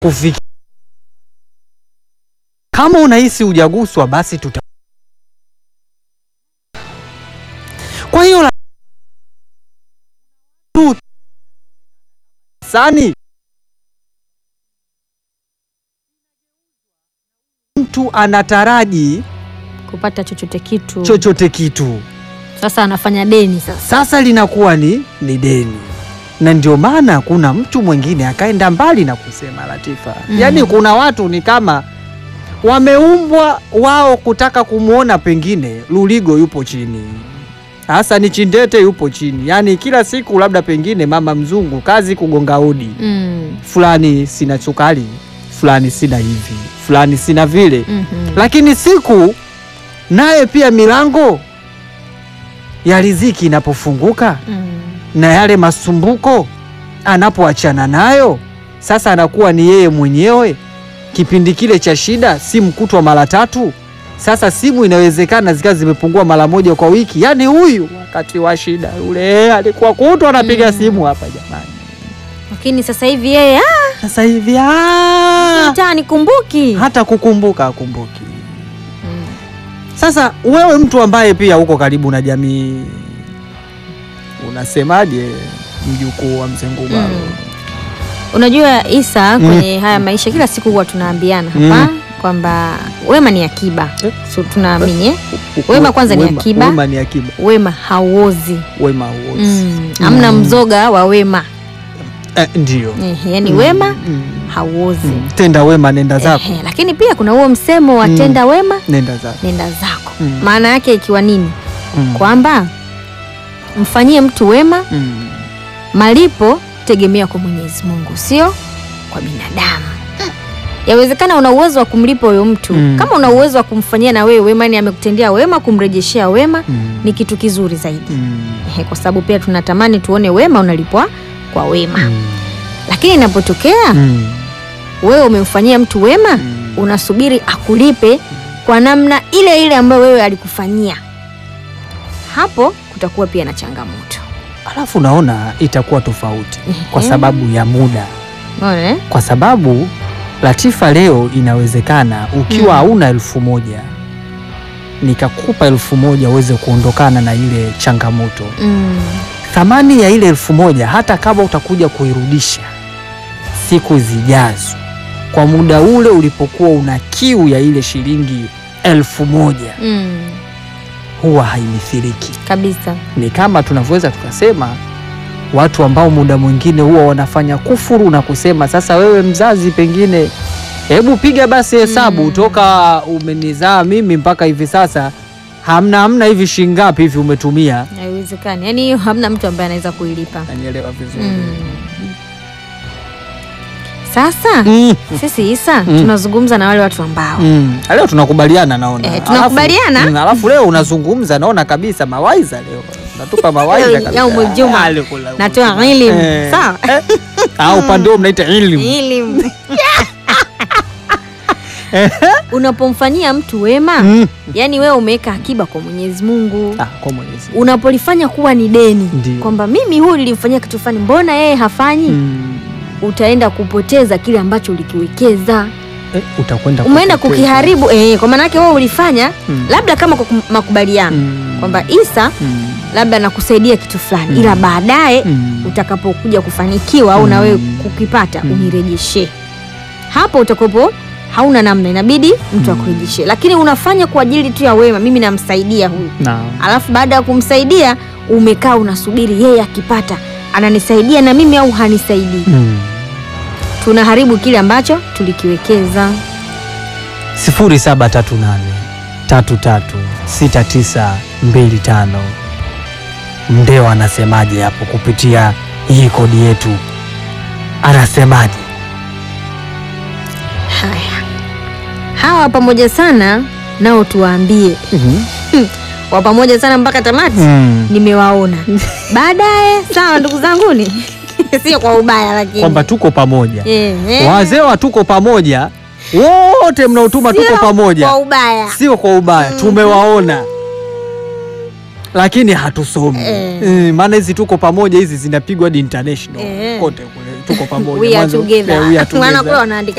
kufikia. Kama unahisi hujaguswa, basi tuta. Kwa hiyo la- tu sani mtu anataraji kupata chochote kitu chochote kitu, sasa anafanya deni sasa sasa linakuwa ni, ni deni, na ndio maana kuna mtu mwingine akaenda mbali na kusema Latifa, Mm. yaani kuna watu ni kama wameumbwa wao kutaka kumwona pengine Luligo yupo chini, hasa ni Chindete yupo chini, yaani kila siku labda pengine mama mzungu kazi kugonga hodi mm. fulani sina sukari, fulani sina hivi, fulani sina vile mhm. lakini siku naye pia milango ya riziki inapofunguka Mm. na yale masumbuko anapoachana nayo, sasa anakuwa ni yeye mwenyewe. Kipindi kile cha shida, simu kutwa mara tatu, sasa simu inawezekana zikawa zimepungua mara moja kwa wiki. Yaani huyu wakati wa shida yule alikuwa kutwa anapiga Mm. simu hapa, jamani. lakini sasa hivi yeye "Ah, Sasa hivi ah, hata nikumbuki hata kukumbuka akumbuki. Mm. Sasa wewe mtu ambaye pia uko karibu na jamii, unasemaje mjukuu wa mzee Ngubaro? Mm. Unajua Isa, Mm. kwenye haya maisha kila siku huwa tunaambiana hapa kwamba wema ni akiba, Eh. so tunaamini eh? Wema kwanza ni Wema- akiba. Wema ni akiba. wema hauozi Wema huozi. mm. Hamna mzoga wa wema Eh, ndio. eh, yani Mm, wema mm, hauozi mm. Tenda wema nenda zako. eh, lakini pia kuna huo msemo wa Mm. tenda wema Nenda zako. nenda zako Mm. maana yake ikiwa nini Mm. kwamba mfanyie mtu wema Mm. malipo tegemea kwa Mwenyezi Mungu, sio kwa binadamu. Yawezekana una uwezo wa kumlipa huyo mtu Mm. kama una uwezo wa kumfanyia na wewe wema, ni amekutendea wema, kumrejeshea wema Mm. ni kitu kizuri zaidi Mm. Ehe, kwa sababu pia tunatamani tuone wema unalipwa kwa wema, Mm. lakini inapotokea Mm. wewe umemfanyia mtu wema, Mm. unasubiri akulipe kwa namna ile ile ambayo wewe alikufanyia, hapo kutakuwa pia na changamoto. Alafu naona itakuwa tofauti kwa Ehe. sababu ya muda. Unaona eh? kwa sababu Latifa, leo inawezekana ukiwa Mm. hauna elfu moja nikakupa elfu moja uweze kuondokana na ile changamoto. Mm. Thamani ya ile elfu moja hata kama utakuja kuirudisha siku zijazo, kwa muda ule ulipokuwa una kiu ya ile shilingi elfu moja Mm. huwa haimithiliki. kabisa Ni kama tunavyoweza tukasema watu ambao muda mwingine huwa wanafanya kufuru na kusema, sasa wewe mzazi, pengine hebu piga basi hesabu Mm. toka umenizaa mimi mpaka hivi sasa, hamna hamna hivi shingapi hivi umetumia. haiwezekani yaani hiyo hamna mtu ambaye anaweza kuilipa Nanielewa vizuri mm. sasa Mm. sisi Isa Mm. tunazungumza na wale watu ambao Mm. Leo tunakubaliana naona. Eh, tunakubaliana? Alafu, mm, alafu leo unazungumza naona kabisa mawaiza leo. Unatupa mawaiza Leo kabisa. yaumul juma. Ah, leo kula- natoa elimu Eh. sawa Ah, upande huo mnaita elimu. elimu unapomfanyia mtu wema Mm. yaani wewe umeweka akiba kwa Mwenyezi Mungu Ah, kwa Mwenyezi Mungu. unapolifanya kuwa ni deni Ndio. kwamba mimi huyu nilimfanyia kitu fulani mbona yeye hafanyi Mm. utaenda kupoteza kile ambacho ulikiwekeza Eh, utakwenda umeenda kupoteza. kukiharibu eh, kwa maana yake wewe ulifanya Mm. labda kama kwa kum- makubaliano Mm. kwamba Isa Mm. labda nakusaidia kitu fulani Mm. ila baadaye Mm. utakapokuja kufanikiwa au na wewe Mm. kukipata Mm. unirejeshe hapo utakopo hauna namna inabidi mtu Mm. akurejeshe lakini unafanya kwa ajili tu ya wema mimi namsaidia huyu Naam. alafu baada ya kumsaidia umekaa unasubiri yeye akipata ananisaidia na mimi au hanisaidii Mm. tunaharibu kile ambacho tulikiwekeza 0738 33 6925 Mndeo anasemaje hapo kupitia hii kodi yetu, anasemaje? haya hawa pamoja sana nao tuwaambie wa pamoja sana mpaka tamati Mm. nimewaona baadaye sawa ndugu zanguni sio kwa ubaya lakini kwamba tuko pamoja, Eh, eh. wazee wa tuko pamoja, wote mnaotuma tuko Sio pamoja, kwa ubaya sio kwa ubaya, tumewaona lakini hatusomi Eh. Eh, maana hizi tuko pamoja hizi zinapigwa hadi international Eh. kote kule tuko pamoja we are Mwanzo- together yeah, we are maana together. kule wanaandika